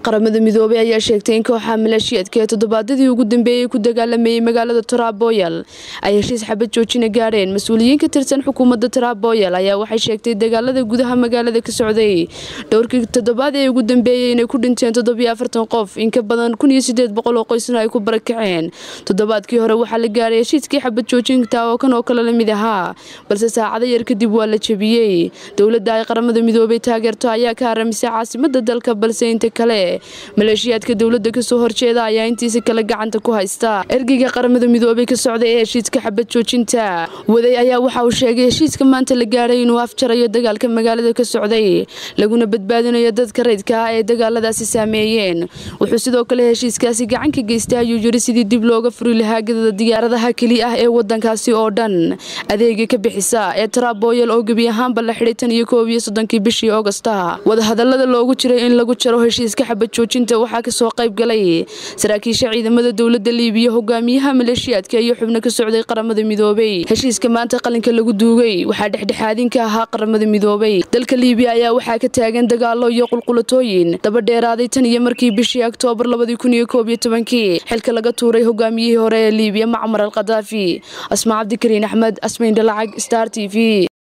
qaramada midoobey ayaa sheegtay in kooxa maleeshiyeedka ee toddobaadadii ugu dambeeyey ku dagaalamayay magaalada taraboyal ay heshiis xabad joojina gaadheen mas-uuliyiin ka tirsan xukuumadda taraboyal ayaa waxay sheegtay dagaalada gudaha magaalada ka socday dhowrkii toddobaad ee ugu dambeeyey inay ku dhinteen toddobiyo afartan qof in ka badan kun iyo sideed boqol oo qoysna ay ku barakaceen toddobaadkii hore waxaa la gaaray heshiiskii xabad joojinta oo kan oo kale la mid ahaa balse saacado yar kadib waa la jebiyey dowladda ay qaramada midoobey taageerto ayaa ka haramisay caasimada dalka balse inta kale maleeshiyaadka dowladda kasoo horjeeda ayaa intiisa kale gacanta ku haysta ergeyga qaramada midoobey ka socday ee heshiiska xabad joojinta waday ayaa waxa uu sheegay heshiiska maanta la gaadhay inuu afjarayo dagaalka magaalada ka socday laguna badbaadinayo dadka rayidka ah ee dagaaladaasi saameeyeen wuxuu sidoo kale heshiiskaasi gacan ka geystay ayuu yiri sidii dib looga furi lahaa gadada diyaaradaha keli ah ee wadankaasi oo dhan adeega ka bixisa ee taraboyal oo gebi ahaanba la xidhay tan iyo koob iyo soddonkii bishii augosta wadahadalada loogu jiray in lagu jaro heshiiska xabad joojinta waxaa kasoo qayb galay saraakiisha ciidamada dowladda liibiya hogaamiyaha maleeshiyaadka iyo xubno ka socday qaramada midoobey heshiiska maanta qalinka lagu duugay waxaa dhexdhexaadin ka ahaa qaramada midoobey dalka liibiya ayaa waxaa ka taagan dagaalo iyo qulqulatooyin daba dheeraaday tan iyo markii bishii oktoobar labadii kun iyo koob iyo tobankii xilka laga tuuray hogaamiyihii hore ee liibiya macmar al khadaafi asmaa cabdikariin axmed asmayn dhalacag star t v